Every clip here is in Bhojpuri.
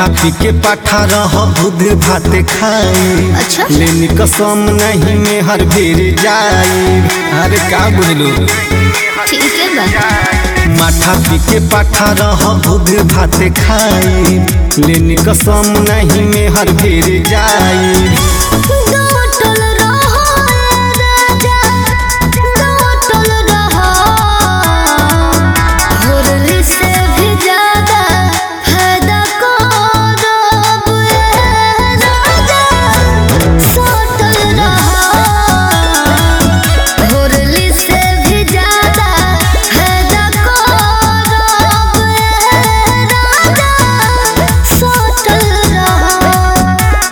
माथा पी के पाठा रह बुध भात खाई अच्छा। लेनी कसम नहीं में हर बेर जाई अरे का बुझलू ठीक है बा माथा पी के पाठा रह बुध भात खाई लेनी कसम नहीं में हर बेर जाई डोटल रहो राजा डोटल रहो होरली से भी ज्यादा फायदा करब ए राजा सोटल रहो होरली से भी ज्यादा फायदा करब ए राजा सोटल रहो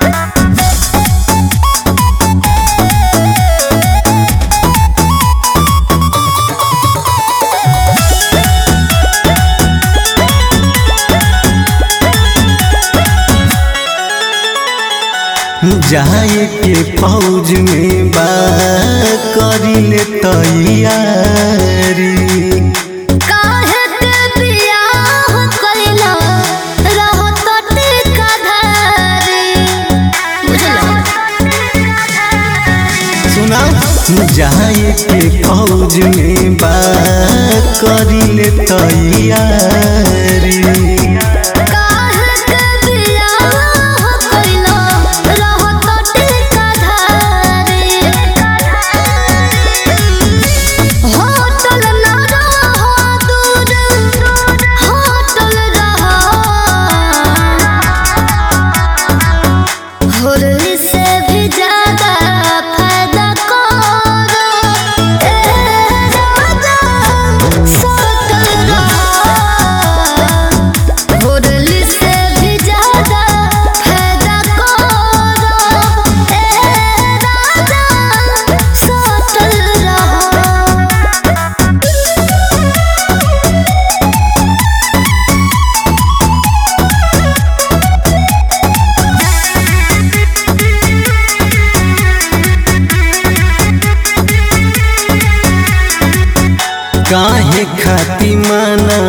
जाए के फौज में बा करी ले तैयारी काहे के बियाह कइला रहत टिका धारी सुना जाए के फौज में बा करी ले तैयारी काहे के बियाह कइला रहत टिका धारी होटल ना रहो दूर होटल रहो होरली से भी ज्यादा फायदा करो ए राजा सोतल रहो होरली से भी ज्यादा फायदा करो ए राजा सोतल रहो काहे खाती माना